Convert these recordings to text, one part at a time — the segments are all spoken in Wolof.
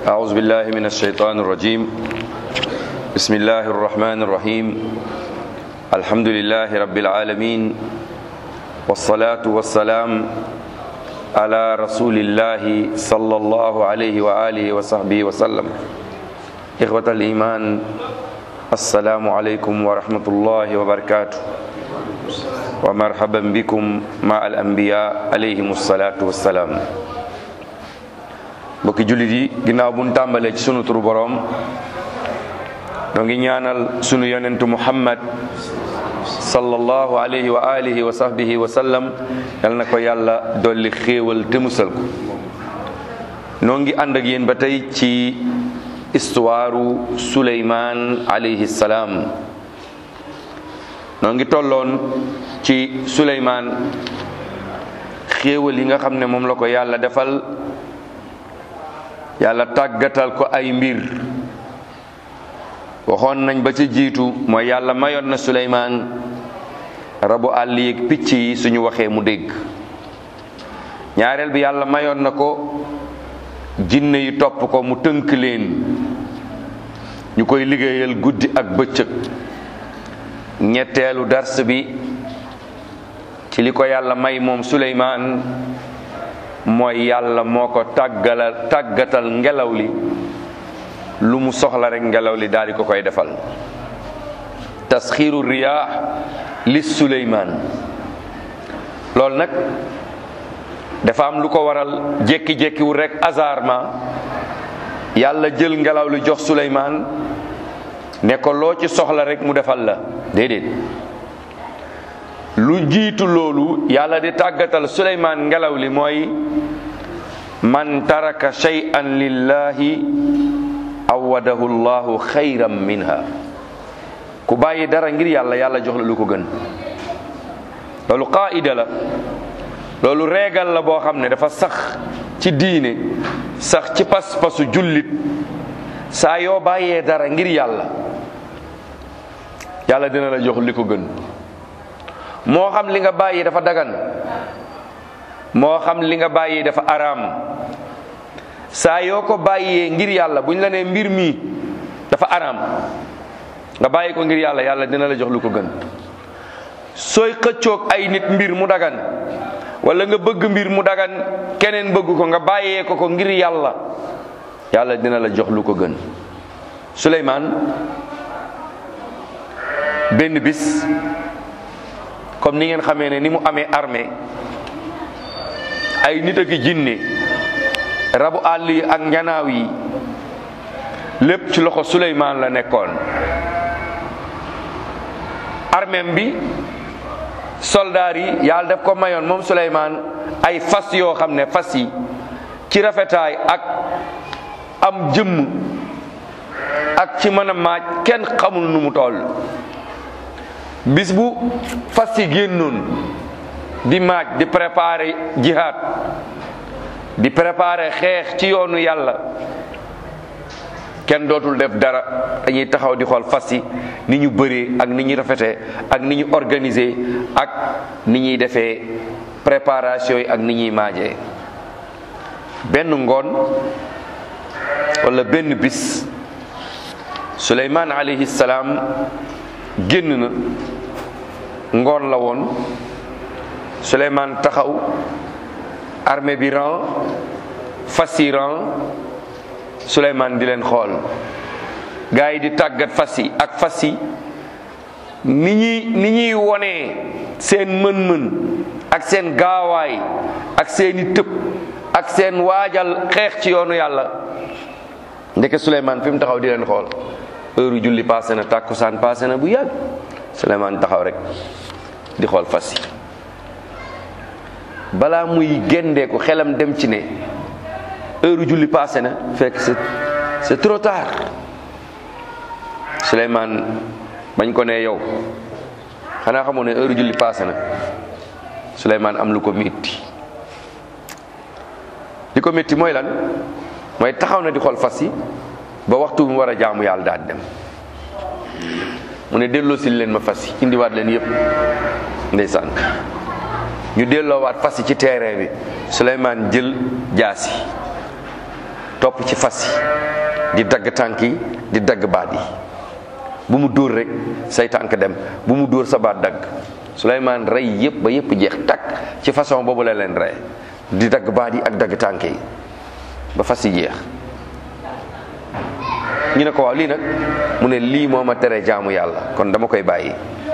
أعوذ بالله من الشيطان الرجيم بسم الله الرحمن الرحيم الحمد لله رب العالمين والصلاة والسلام على رسول الله صلى الله عليه وآله وصحبه وسلم إخوة الإيمان السلام عليكم ورحمة الله وبركاته ومرحبا بكم مع الأنبياء عليهم الصلاة والسلام mbokki jullit yi ginnaaw bu ñu tàmbalee ci sunu turu boroom noo ngi ñaanal sunu yonentu muhammad sallallahu alayhi wa alihi wa sahbihi wa sallam yal na ko yàlla dolli xéewal te musal ko noo ngi ànd ak yéen ba tey ci istuwaaru suleymaan alayhi salaam noo ngi tolloon ci suleymaan xéewal yi nga xam ne moom la ko yàlla defal yàlla tàggatal ko ay mbir waxoon nañ ba ci jiitu mooy yàlla mayoon na suleymaan rabu àll yeeg picc yi suñu waxee mu dégg ñaareel bi yàlla mayoon na ko jinne yi topp ko mu tënk leen ñu koy liggéeyal guddi ak bëccëg ñetteelu dars bi ci li ko yàlla may moom suleymaan mooy yàlla moo ko tàggalal tàggatal ngelaw li lu mu soxla rek ngelaw li daal di ko koy defal tasxiiru riyaax li suleymaan loolu nag dafa am lu ko waral jékki-jékkiwul rek hasardement yàlla jël ngelaw li jox suleymaan ne ko loo ci soxla rek mu defal la déedéet lu jiitu loolu yàlla di tàggatal suleymaan ngelaw li mooy man taraka shay'an lillahi awadahu llahu xayran minha ku bàyyi dara ngir yàlla yàlla jox la lu ko gën loolu qaida la loolu reegal la boo xam ne dafa sax ci diine sax ci pas-pasu jullit saa yoo bàyyee dara ngir yàlla yàlla dina la jox li ko gën moo xam li nga bàyyi dafa dagan moo xam li nga bàyyi dafa araam saa yoo ko bàyyee ngir yàlla buñ la nee mbir mi dafa araam nga bàyyi ko ngir yàlla yàlla dina la jox lu ko gën sooy xëccoog ay nit mbir mu dagan wala nga bëgg mbir mu dagan keneen bëgg ko nga bàyyee ko ko ngir yàlla yàlla dina la jox lu ko gën Suleymaan benn bis comme ni ngeen xamee ne ni mu amee armée ay nit ak jinne rabu àll yi ak njanaaw yi lépp ci loxo Suleymaan la nekkoon armeem bi soldaar yi yàlla daf ko mayoon moom Suleymaan ay fas yoo xam ne fas yi ci rafetaay ak am jëmm ak ci mën a maaj kenn xamul nu mu toll bis bu fas yi génnoon di maaj di préparer jihad di préparer xeex ci yoonu yàlla kenn dootul def dara dañuy taxaw di xool fas yi ni ñu bëree ak ni ñu rafetee ak ni ñu organiser ak ni ñuy defee préparation yi ak ni ñuy maajee benn ngoon wala benn bis Suleymaan alayhi salaam génn na ngoon la woon Suleymaan taxaw armée bi ran fas yi ran Suleymaan di leen xool gaa yi di tàggat fas yi ak fas yi ni ñuy ni ñuy wonee seen mën-mën ak seen gaawaay ak seeni tëb ak seen waajal xeex ci yoonu yàlla ndeke Suleymaan fi mu taxaw di leen xool heure julli passé na tàkkusaan passé na bu yàgg Suleymaan taxaw rek di xool fas yi balaa muy gendeeku xelam dem ci ne heure julli passé na fekk c'est c'est trop tard Suleymaan bañ ko ne yow xanaa xamoo ne heure julli passé na Suleymaan am lu ko métti li ko métti mooy lan mooy taxaw na di xool fas yi ba waxtu mu war a jaamu yàlla daal dem mu ne delloosil leen ma fas yi indiwaat leen yëpp ndeysaan ñu delloowaat fas yi ci terrain bi Souleymane jël jaasi topp ci fas yi di dagg tànk yi di dagg baat yi bu mu dóor rek say tànk dem bu mu dóor sa baat dagg Suleymaan rey yëpp ba yëpp jeex takk ci façon boobu la leen rey di dagg baat yi ak dagg tànk yi ba fas yi jeex ñu ne ko waaw lii nag mu ne lii moo ma tere jaamu yàlla kon dama koy bàyyi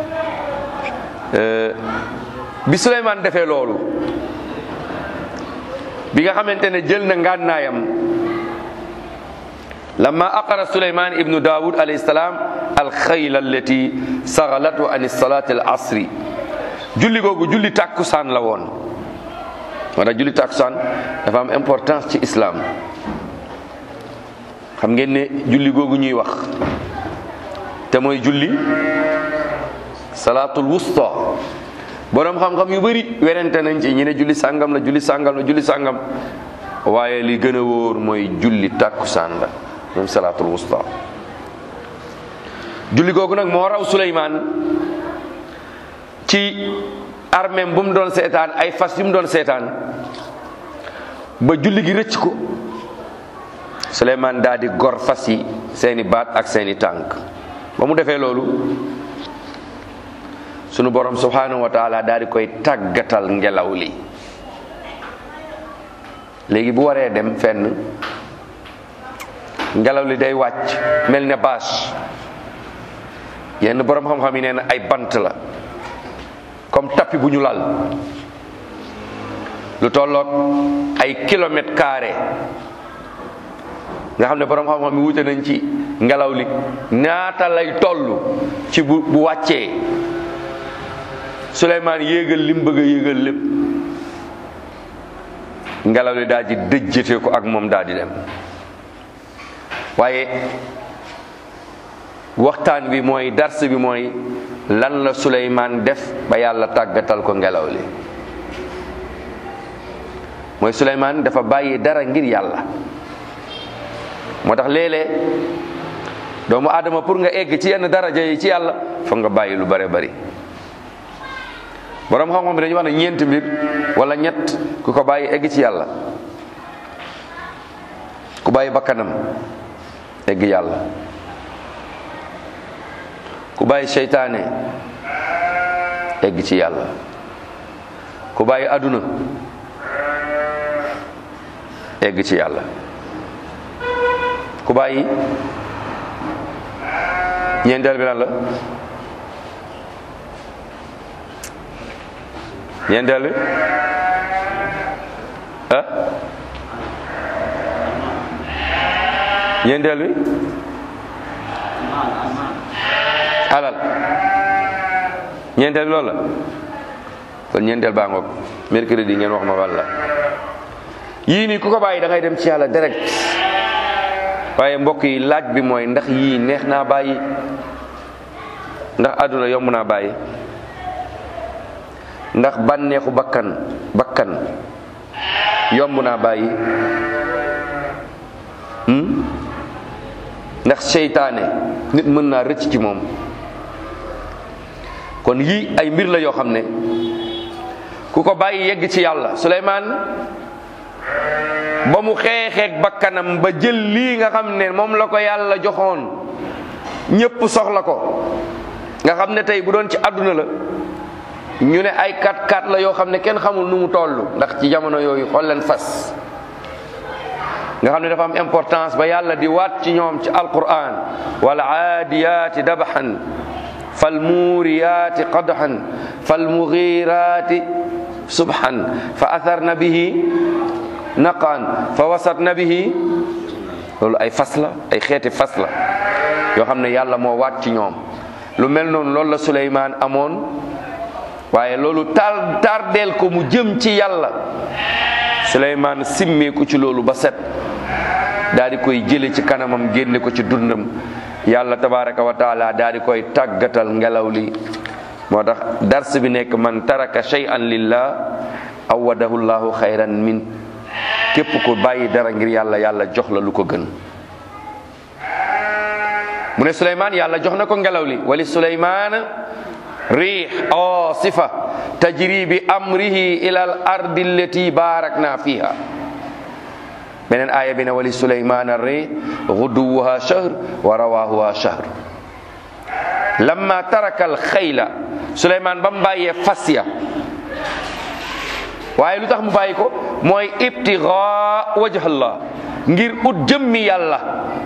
bi Suleymaan defee loolu bi nga xamante ne jël na ngànnaayam lamma aqara Suleymaan ibnu Daawud alayhi salaam alxayla allati sagalatu an salaati al asri julli googu julli tàkkusaan la woon moo tax julli tàkkusaan dafa am importance ci islam xam ngeen ne julli googu ñuy wax te mooy julli salaatul wusta boroom xam-xam yu bëri werante nañ ci ñi ne julli sàngam la julli sàngam la julli sàngam waaye li gën a wóor mooy julli tàkkusaan la moom salaatul wusta julli googu nag moo raw Suleymaan ci armeem bu mu doon seetaan ay fas yu mu doon seetaan ba julli gi rëcc ko Suleymaan daal di gor fas yi seeni baat ak seeni tànk ba mu defee loolu sunu borom subhanahu wa taala daal di koy tàggatal ngelaw li léegi bu waree dem fenn ngelaw li day wàcc mel ne bâche yenn borom xam-xam yi nee na ay bant la comme tapis bu ñu lal lu tolloog ay kilomètres carrés nga xam ne borom xam-xam yi wute nañ ci ngelaw li ñaata lay toll ci bu bu wàccee Suleymaan yéegal li mu bëgg a yéegal lépp ngelaw li daal di dëjjate ko ak moom daal di dem waaye waxtaan bi mooy dars bi mooy lan la Suleymaan def ba yàlla tàggatal ko ngelaw li mooy Suleymaan dafa bàyyi dara ngir yàlla moo tax léeg-léeg doomu aadama pour nga egg ci yenn daraja yi ci yàlla foog nga bàyyi lu bare bari borom xam-xam bi dañuy wax ne ñeenti mbir wala ñett ku ko bàyyi egg ci yàlla ku bàyyi bakkanam egg yàlla ku bàyyi seytaane egg ci yàlla ku bàyyi aduna egg ci yàlla ku bàyyi ñeenteel bi lan la ñeenteel bi ah ñeenteel bi alal ñeenteel bi loolu la kon ñeenteel baa ngoog mercredi ngeen wax ma walla yii nii ku ko bàyyi da ngay dem ci yàlla direct waaye mbokk yi laaj bi mooy ndax yii neex naa bàyyi ndax àdduna yomb naa bàyyi ndax bànneexu bakkan bakkan yomb naa bàyyi ndax seytaane nit mën naa rëcc ci moom kon yii ay mbir la yoo xam ne ku ko bàyyi yegg ci yàlla Suleymaan ba mu xeexeeg bakkanam ba jël lii nga xam ne moom la ko yàlla joxoon ñépp soxla ko nga xam ne tey bu doon ci àdduna la ñu ne ay kat kat la yoo xam ne kenn xamul nu mu toll ndax ci jamono yooyu xool leen fas nga xam ne dafa am importance ba yàlla di waat ci ñoom ci alquran wal aadiyaati dabaxan fal muuriyaati qadxan fal mugiiraati subhan fa atharna bihi naqaan fa wasatna bihi loolu ay fas la ay xeeti fas la yoo xam ne yàlla moo waat ci ñoom lu mel noonu loolu la Suleymaan amoon waaye loolu tar tardeel ko mu jëm ci yàlla Suleymaan simmeeku ci loolu ba set daal di koy jële ci kanamam génne ko ci dundam yàlla tabaraka wa taala daal di koy tàggatal ngelaw li moo tax dars bi nekk man taraka shay'an lillah awadahu llahu xayran min képp ku bàyyi dara ngir yàlla yàlla jox la lu ko gën mu ne Suleymaan yàlla jox na ko ngelaw li wali Suleymaan riix asifa tajri bi amrihi ila al ardi allati barakna fiha beneen aaya bi ne wali suleymaana rih guduwuha shahr wa rawahuha shahr lamma taraka al xayla suleymaan ba mu bàyyee fas ya waaye lu tax mu bàyyi ko mooy ibtigaa wajhallah ngir ut jëmmi yàlla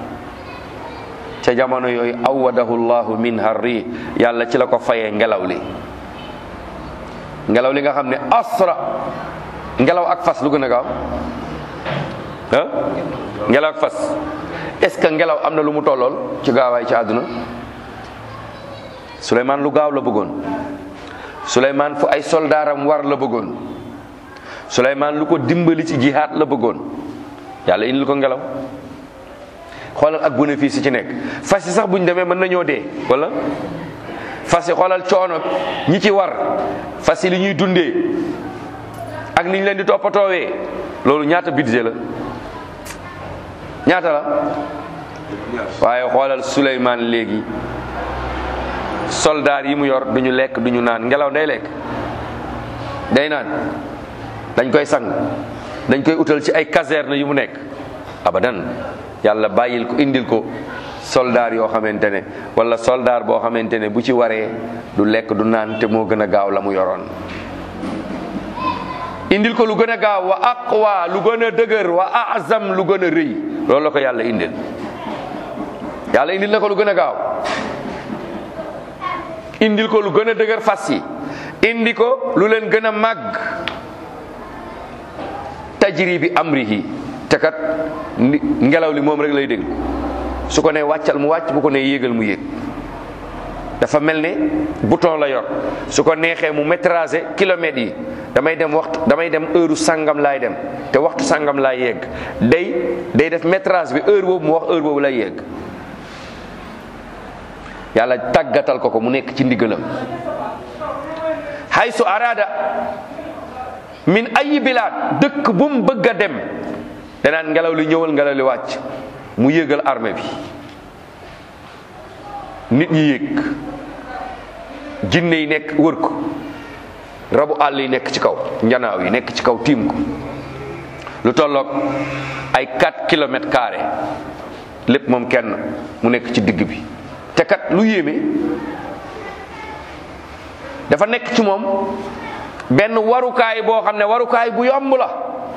ca jamono yooyu awadahu llahu minha rih yàlla ci la ko fayee ngelaw li ngelaw li nga xam ne asra ngelaw ak fas lu gën a gaaw ah ngelaw ak fas est-ce que ngelaw am na lu mu tollool ci gaawaay ci àdduna Souleymane lu gaaw la bëggoon Souleymane fu ay soldaaram war la bëggoon Souleymane lu ko dimbali ci jihaad la bëggoon yàlla indil ko ngelaw xoolal ak bénéfice yi ci nekk fas yi sax bu ñu demee mën nañoo dee wala fas yi xoolal coono ñi ci war fas yi li ñuy dundee ak ni ñu leen di toppatoowee loolu ñaata budget la ñaata la waaye xoolal Souleymane léegi soldaar yi mu yor duñu lekk duñu naan ngelaw day lekk day naan dañ koy sang dañ koy utal ci ay caserne yu mu nekk abadan yàlla bàyyil ko indil ko soldaar yoo xamante ne wala soldaar boo xamante ne bu ci waree du lekk du naan te moo gën a gaaw la mu yoroon indil ko lu gën a gaaw wa aqwa lu gën a dëgër wa azam lu gën a rëy loolu la ko yàlla indil yàlla indil na ko lu gën a gaaw indil ko lu gën a dëgër fas yi indi ko lu leen gën a màgg tajri bi amrihi te kat ngelaw li moom rek lay dégg su ko nee wàccal mu wàcc bu ko nee yéegal mu yéeg dafa mel ne bouton la yor su ko neexee mu métrager kilomètres yi damay dem waxtu damay dem heure sangam laay dem te waxtu sangam laay yegg day day def métrage bi heure boobu mu wax heure boobu lay yegg yàlla tàggatal ko ko mu nekk ci ndigalam haysu arada min ayi bilaad dëkk bu mu bëgg a dem danaan ngelaw li ñëwal ngelaw li wàcc mu yéegal armée bi nit ñi yéeg jinne yi nekk wër ko rabu àll yi nekk ci kaw njanaaw yi nekk ci kaw tiim ko lu tolloog ay 4 kilomètres carrés lépp moom kenn mu nekk ci digg bi te kat lu yéeme dafa nekk ci moom benn warukaay boo xam ne warukaay bu yomb la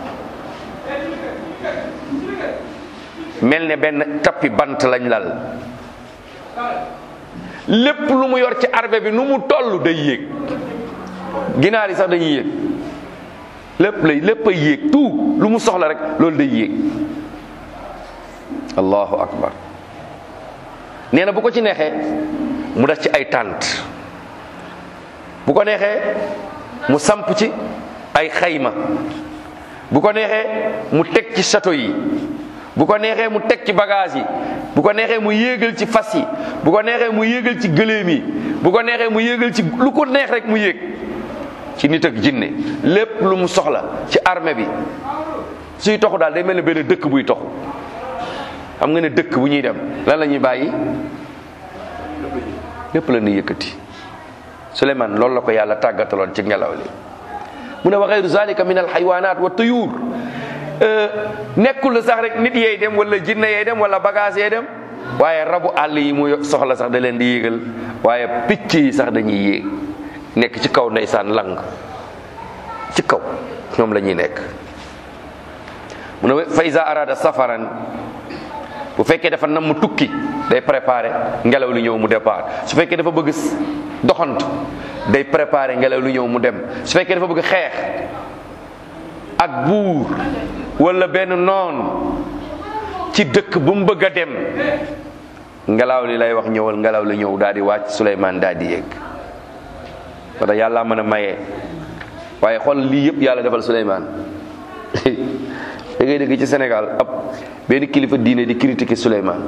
mel ne benn tappi bant lañ lal lépp lu mu yor ci arbe bi nu mu toll day yéeg ginaar yi sax dañuy yéeg lépp lay lépp ay yéeg tout lu mu soxla rek loolu day yéeg allahu akbar nee na bu ko ci neexee mu def ci ay tànt bu ko neexee mu samp ci ay xayma bu ko neexee mu teg ci château yi bu ko neexee mu teg ci bagage yi bu ko neexee mu yéegal ci fas yi bu ko neexee mu yéegal ci gëléem yi bu ko neexee mu yéegal ci lu ko neex rek mu yéeg ci nit ak jinne lépp lu mu soxla ci armée bi suy toxu daal day mel ne benn dëkk buy toxu xam nga ne dëkk bu ñuy dem lan la ñuy bàyyi lépp la ñuy yëkkati Souleymane loolu la ko yàlla tàggataloon ci ngelaw li mu ne wa xayru zalika min alxaywanat wa tuyur nekkul sax rek nit yeey dem wala jinne yeey dem wala bagage yeey dem waaye rabu àll yi mu soxla sax da leen di yéegal waaye picc yi sax dañuy yéeg nekk ci kaw ndeysaan lang ci kaw ñoom la ñuy nekk mu ne fa iza arada safaran bu fekkee dafa nam mu tukki day préparé ngelaw li ñëw mu départ su fekkee dafa bëgg doxantu day préparé ngelaw li ñëw mu dem su fekkee dafa bëgg xeex ak buur wala benn noon ci dëkk bu mu bëgg a dem ngelaw li lay wax ñëwal ngelaw li ñëw daal di wàcc Souleymane daal di yéeg wala yàlla mën a maye waaye xool lii yëpp yàlla defal Souleymane da ngay dégg ci Sénégal ab benn kilifa diine di critiquer Souleymane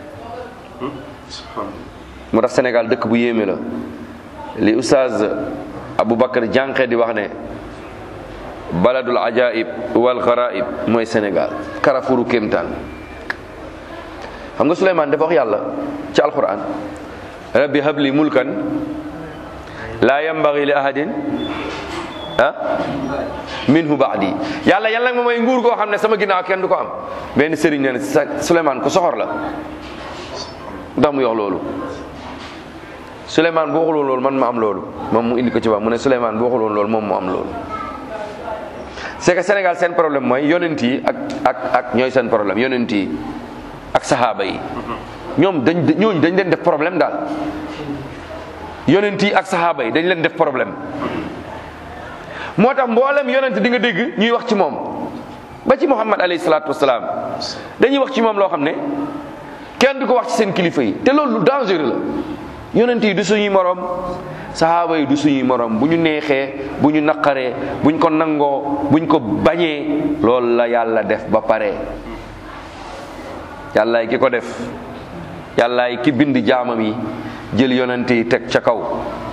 moo tax Sénégal dëkk bu yéeme la li oustaz Aboubacar Jànqe di wax ne baladul ajaib wal garaib mooy Sénégal Carrefouru kéemtaan xam nga Souleymane dafa wax yàlla ci alquran rabbi habli mulkan laa yambagi li ahadin ah minhu baadi yàlla yàlla nga ma may nguur goo xam ne sama ginnaaw kenn du ko am benn sëriñ nee na sa Souleymane ko soxor la ndax mu yox loolu Souleymane bu waxuloon loolu man ma am loolu moom mu indi ko ci wax mu ne Souleymane bu waxuloon loolu moom mu am loolu c'est que Sénégal seen problème mooy yonent yi ak ak ak ñooy seen problème yonent yi ak saxaaba yi ñoom dañ ñooñu dañ leen def problème daal yonent yi ak saxaaba yi dañ leen def problème moo tax mboolem yonent di nga dégg ñuy wax ci moom ba ci Muhammad alayhi salaatu wasalaam dañuy wax ci moom loo xam ne kenn du ko wax ci seen kilifa yi te loolu lu dangereux la yonent yi du suñuy morom saxaaba yi du suñuy morom bu ñu neexee bu ñu naqaree buñ ko nangoo buñ ko bañee loolu la yàlla def ba pare yàllaay ki ko def yàllaay ki bind jaamam yi jël yonent yi teg ca kaw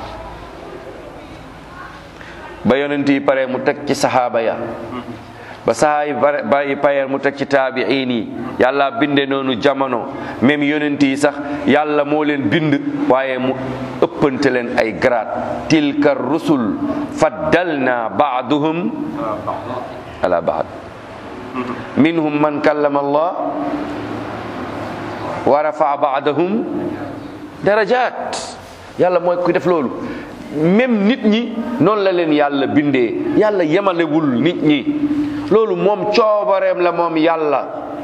ba yonent yi pare mu teg ci saxaaba ya ba saxaa yi bare ba yi payeer mu teg ci taabiin yi yàlla binde noonu jamono même yonent yi sax yàlla moo leen bind waaye mu ëppante leen ay grade tilka rusul faddalna baaduhum ala baad minhum man kallama allah wa rafaa baadahum darajat yàlla mooy ku def loolu même nit ñi noonu la leen yàlla bindee yàlla yemalewul nit ñi loolu moom coobareem la moom yàlla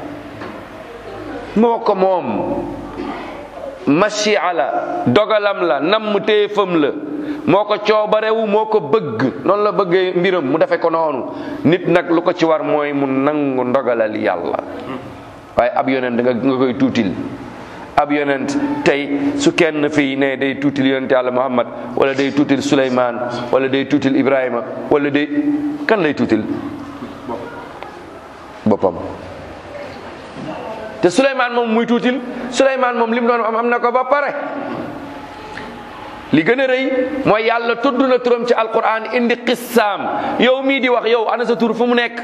moo ko moom machia la dogalam la namm téefam la moo ko coobarewu moo ko bëgg noonu la bëggee mbiram mu defe ko noonu nit nag lu ko ci war mooy mu nangu ndogalal yàlla waaye ab yonent nga nga koy tuutil ab yonent tey su kenn fii ne day tuutil yonent yàlla muhammad wala day tuutil suleymaan wala day tuutil ibrahima wala day kan lay tuutil boppam te suleymaan moom muy tuutil suleymaan moom li mu doon am am na ko ba pare li gën a rëy mooy yàlla tudd na turam ci alquran indi qissaam yow mii di wax yow ana sa tur fu mu nekk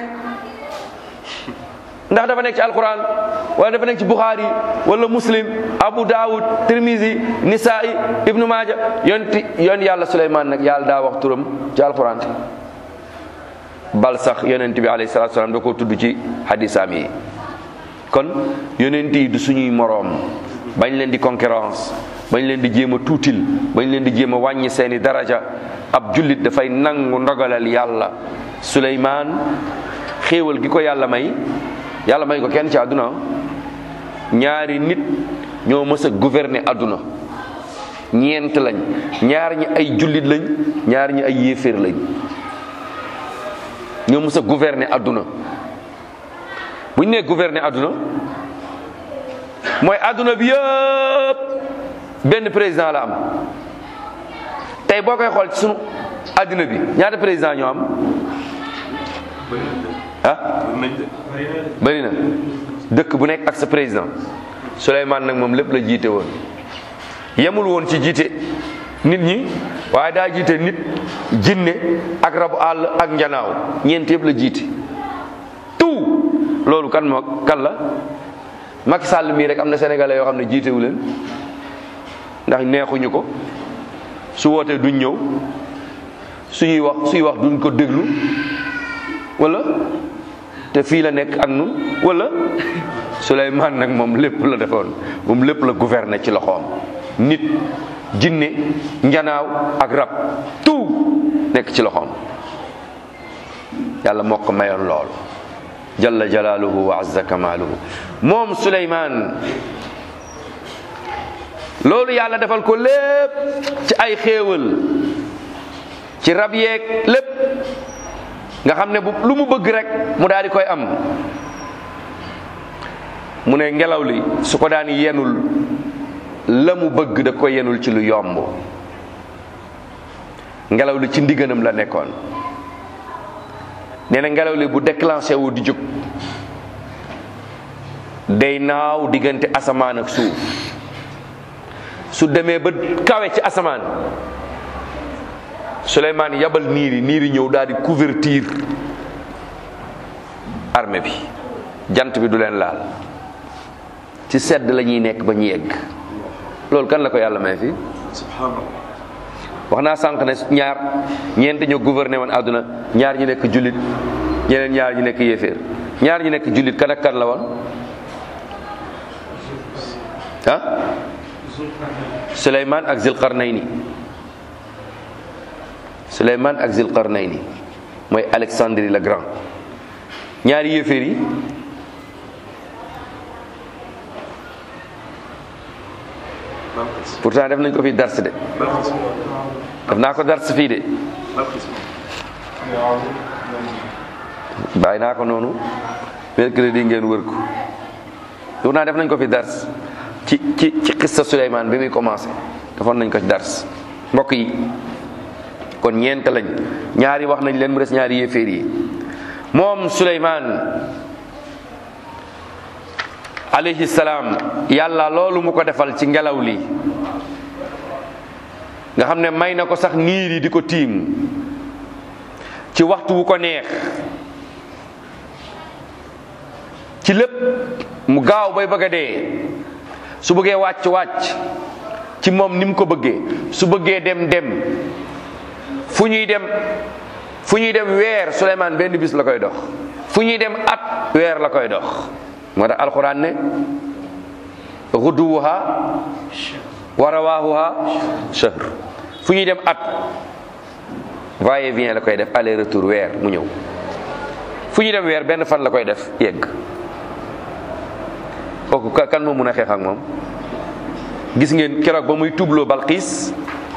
ndax dafa nekk ci alquran wala dafa nekk ci bukhari wala muslim abu daawud tirmisi nisaa'i ibnu maaja yonti yoon yàlla suleymaan nag yàlla daa wax turam ci alquran bal sax yonent bi alayhi salatu salaam da koo tudd ci hadisaam yi kon yonent yi du suñuy moroom bañ leen di concurrence bañ leen di jéem a tuutil bañ leen di jéem a wàññi seeni daraja ab jullit dafay nangu ndogalal yàlla suleymaan xéewal gi ko yàlla may yàlla may ko kenn ci àdduna ñaari nit ñoo mës a gouverner àdduna ñeent lañ ñaar ñi ay jullit lañ ñaar ñi ay yéeféer lañ ñoo mës a gouverner àdduna bu ñu nee gouverner àdduna mooy àdduna bi yëpp benn président la am tey boo koy xool ci sunu àddina bi ñaata président ñoo am ah bëri na dëkk bu nekk ak sa président Souleymane nag moom lépp la jiite woon yemul woon ci jiite nit ñi waaye daa jiite nit jinne ak rabu àll ak njanaaw ñeent yëpp la jiite tout loolu kan moo kan la Macky Sall mii rek am na sénégalais yoo xam ne jiitewu leen ndax neexuñu ko su wootee duñ ñëw suñuy wax suy wax duñ ko déglu wala te fii la nekk ak nun wala Souleymane nag moom lépp la defoon moom lépp la gouverner ci loxoom nit jinne njanaaw ak rab tout nekk ci loxoom yàlla moo ko mayoon loolu jalla jalaaluhu wa azza kamaaluhu moom Souleymane loolu yàlla defal ko lépp ci ay xéewal ci rab yeeg lépp nga xam ne bu lu mu bëgg rek mu daal di koy am mu ne ngelaw li su ko daan yenul la mu bëgg da ko yenul ci lu yomb ngelaw li ci ndiganam la nekkoon nee na ngelaw li bu déclenché wu di jóg day naaw diggante asamaan ak suuf su demee ba kawe ci asamaan Souleymane yabal niir yi niir yi ñëw daal di couverture armée bi jant bi du leen laal ci sedd la ñuy nekk ba ñu yegg loolu kan la ko yàlla may fii subhanallah wax naa sànq ne ñaar ñeent ñoo gouverné woon àdduna ñaar ñi nekk jullit ñeneen ñaar ñi nekk yéeféer ñaar ñi nekk jullit kan ak kan la woon ah Suleymaan ak Zilqarnayni Suleymaan ak Zilqarnayni mooy Alexandrie le Grand ñaari yéeféer yi pourtant def nañ ko fi dars de def naa ko dars fii de bàyyi naa ko noonu mercredi ngeen wër ko pourtant def nañ ko fi dars ci ci ci xissa Suleymaan bi muy commencé defoon nañ ko ci dars mbokk yi kon ñeent lañ ñaari wax nañ leen mu des ñaari yéeféer yi moom Suleymaan alayhi salaam yàlla loolu mu ko defal ci ngelaw li nga xam ne may na ko sax niir yi di ko tiim ci waxtu wu ko neex ci lépp mu gaaw bay bëgg a dee su bëggee wàcc wàcc ci moom ni mu ko bëggee su bëggee dem dem fu ñuy dem fu ñuy dem weer Suleymaan benn bis la koy dox fu ñuy dem at weer la koy dox moo tax alxuraan ne xuduwuha wa rawaahuha shahr fu ñuy dem at va et vient la koy def aller retour weer mu ñëw fu ñuy dem weer benn fan la koy def yegg kooku kan moo mun a xeex ak moom gis ngeen keroog ba muy tubloo Balxiis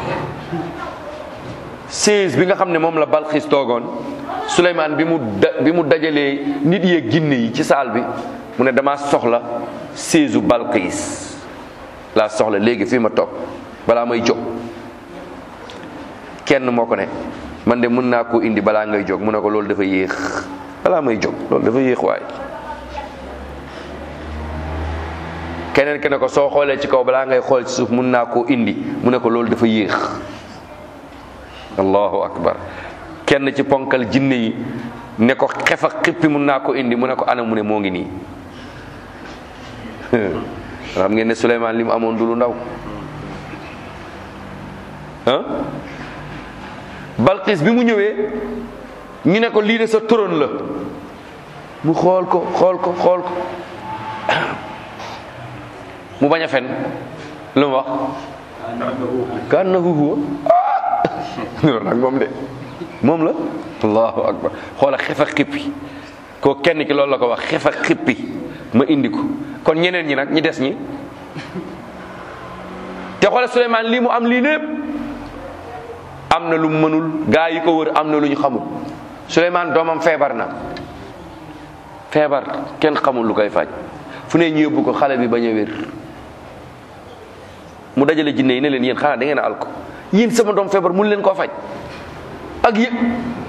seize bi nga xam ne moom la Balxiis toogoon Suleymaan bi mu da bi mu dajalee nit yeeg ginne yi ci saal bi mu ne dama soxla seize u Balxiis laa soxla léegi fii ma toog balaa may jóg kenn moo ko ne man de mën naa koo indi balaa ngay jóg mu ne ko loolu dafa yéex balaa may jóg loolu dafa yéex waay keneen ke ne ko soo xoolee ci kaw balaa ngay xool ci suuf mën naa koo indi mu ne ko loolu dafa yéex allahu akbar kenn ci ponkal jinne yi ne ko xefa xippi mun naa ko indi mu ne ko ana mu ne moo ngi nii xam ngeen ne Suleymaan li mu amoon du lu ndaw ah Balqis bi mu ñëwee ñu ne ko lii de sa trône la mu xool ko xool ko xool ko mu bañ a fen lu mu wax kan na huwa loolu nag moom de moom la allahu akbar xoola xefa xippi koo kenn ki loolu la ko wax xefa xippi ma indi ko kon ñeneen ñi nag ñi des ñi te xoola Suleymaan lii mu am lii lépp am na lu mu mënul gaa yi ko wër am na lu ñu xamul Suleymaan doomam feebar na feebar kenn xamul lu koy faj fu ne ñu yóbbu ko xale bi bañ a wér mu dajale jinne yi ne leen yéen xanaa da ngeen a al ko yéen sama doom feebar mun leen koo faj ak yëg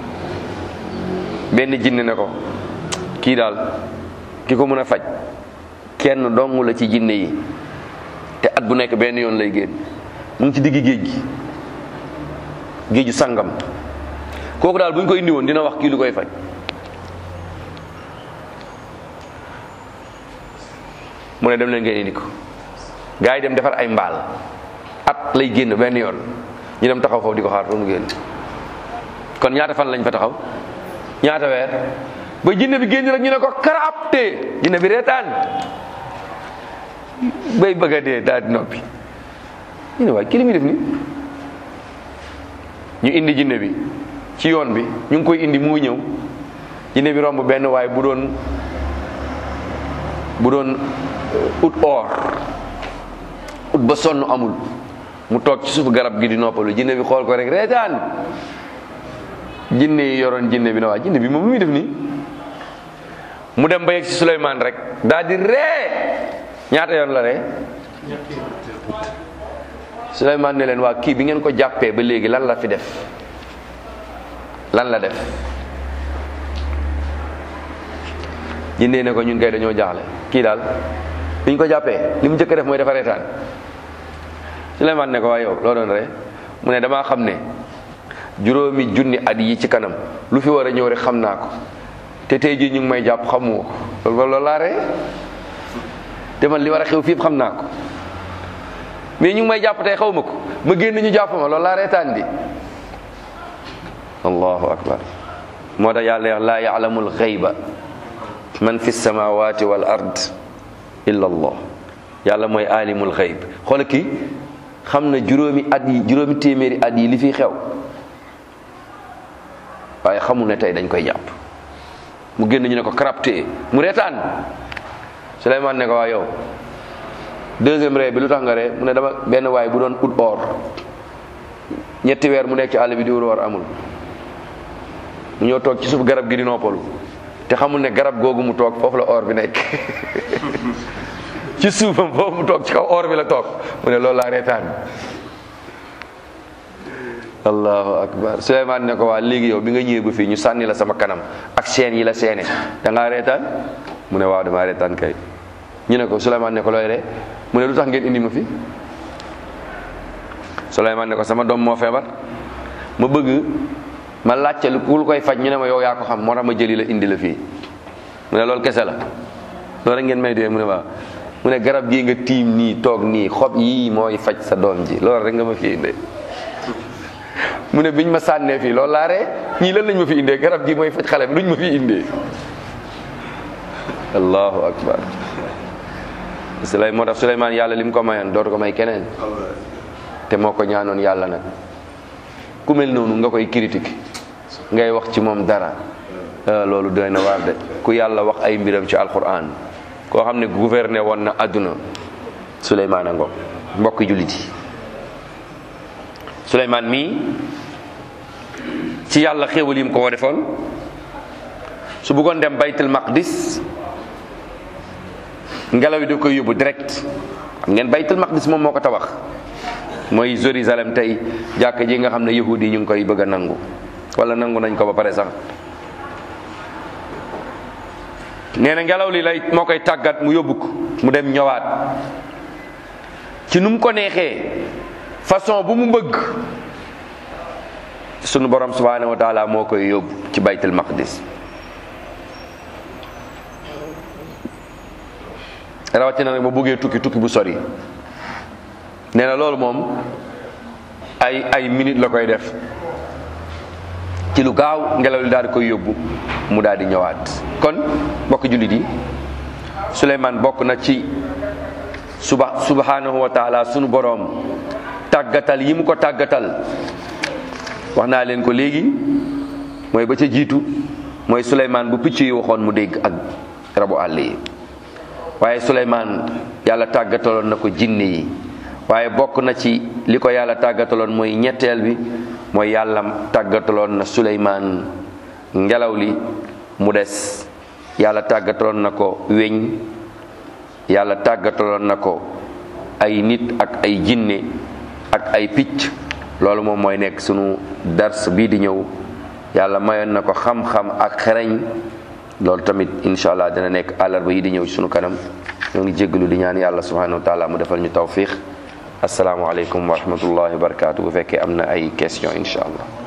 benn jinne ne ko kii daal ki ko mën a faj kenn dong la ci jinne yi te at bu nekk benn yoon lay génn mu ngi ci diggi géej gi géeju sangam kooku daal bu ñu ko indi woon dina wax kii lu koy faj mu ne dem leen ngeen indi ko gaa yi dem defar ay mbaal at lay génn benn yoon ñu dem taxaw foofu di ko xaar ba mu génn kon ñaata fan lañ fa taxaw ñaata weer ba jinne bi génn rek ñu ne ko karaapte jinne bi reetaan bay bëgg a dee daal di noppi ñu ne waaye kii li muy def ni ñu indi jinne bi ci yoon bi ñu ngi koy indi mu ngi ñëw jinne bi romb benn waaye bu doon bu doon ut or ut ba sonn amul mu toog ci suuf garab gi di noppalu jinne bi xool ko rek reetaan jinne yi yoroon jinne bi na waa jinne bi moom lu muy def nii mu dem ba yegg ci Suleymaan rek daal di ree ñaata yoon la ree Suleymaan ne leen waa kii bi ngeen ko jàppee ba léegi lan la fi def lan la def jinne ne ko ñun kay dañoo jaaxle kii daal bi ñu ko jàppee li mu njëkk a def mooy dafa reetaan Suleymaan ne ko waa yow loo doon ree mu ne damaa xam ne juróomi junni at yi ci kanam lu fi war a ñëw rek xam naa ko te tey jii ñu ngi may jàpp xamoo ko loolu loolu laa ree te man li war a xew fii xam naa ko mais ñu ngi may jàpp tey xaw ma ko ma génn ñu jàpp ma loolu laa reetaan di allahu akbar moo tax yàlla wax laa ya'lamul ghayba man fi samawati wal ard illa allah yàlla mooy alimul ghayb xoola kii xam na juróomi at yi juróomi téeméeri at yi li fi xew waaye xamul ne tey dañ koy jàpp mu génn ñu ne ko crapté mu reetaan Souleymane ne ko waa yow deuxième ree bi lu tax nga ree mu ne dama benn waay bu doon ut or ñetti weer mu nekk ci àll bi di wut or amul mu ñëw toog ci suuf garab gi di noppalu te xamul ne garab googu mu toog foofu la or bi nekk ci suufam foofu mu toog ci kaw or bi la toog mu ne loolu laa reetaan allahu akbar Souleymane ne ko waa léegi yow bi nga ñëwee ba fii ñu sànni la sama kanam ak seen yi la seene da ngaa reetaan mu ne waaw damaa reetaan kay ñu ne ko Souleymane ne ko looy ree mu ne lu tax ngeen indi ma fi Souleymane ne ko sama doom moo feebar ma bëgg ma laajte lu ku koy faj ñu ne ma yow yaa ko xam moo tax ma jëli la indi la fii mu ne loolu kese la loolu rek ngeen may dee mu ne waaw mu ne garab gii nga tiim nii toog nii xob yii mooy faj sa doom ji loolu rek nga ma fi indee mu ne biñ ma sànnee fii loolu laa ree ñii lan lañ ma fi indee garab gi mooy faj xale bi luñ ma fi indee allahu akbar Suley moo tax Suleymaan yàlla li mu ko mayoon dootu ko may keneen te moo ko ñaanoon yàlla nag ku mel noonu nga koy critique ngay wax ci moom dara loolu doy na waar de ku yàlla wax ay mbiram ci alquran koo xam ne gouverner woon na àdduna Suleymaan a ngo mbokki jullit yi Suleymaan mii ci yàlla xéewal yi mu ko ko defoon su bëggoon dem baytul maqdis ngelaw yi da koy yóbbu direct xam ngeen baytul maqdis moom moo ko tabax mooy Jérusalem tey jàkk ji nga xam ne yahudi yi ñu ngi koy bëgg a nangu wala nangu nañ ko ba pare sax nee na ngelaw li lay moo koy tàggat mu yóbbu ko mu dem ñëwaat ci nu mu ko neexee façon bu mu bëgg sunu borom subhanahu wa taala moo koy yóbbu ci baytul maqdis rawatina nag ba bëggee tukki tukki bu sori nee na loolu moom ay ay minute la koy def ci lu gaaw ngelaw li daal di koy yóbbu mu daal di ñëwaat kon mbokk jullit yi Souleymane bokk na ci suba subhanahu wa taala sunu boroom tàggatal yi mu ko tàggatal wax naa leen ko léegi mooy ba ca jiitu mooy Souleymane bu picc yi waxoon mu dégg ak rabu àll yi waaye Souleymane yàlla tàggataloon na ko jinne yi waaye bokk na ci li ko yàlla tàggataloon mooy ñetteel bi mooy yàlla tàggataloon na Souleymane ngelaw li mu des yàlla tàggataloon na ko weñ yàlla tàggataloon na ko ay nit ak ay jinne ak ay picc loolu moom mooy nekk sunu dars bii di ñëw yàlla mayoon na ko xam-xam ak xereñ loolu tamit incha allah dina nekk àllarba yi di ñëw ci sunu kanam ñoo ngi jéggalu di ñaan yàlla subhanahu wa taala mu defal ñu tawfiq asalaamualeykum wa rahmatullahi wa barakatu bu fekkee am na ay question incha allah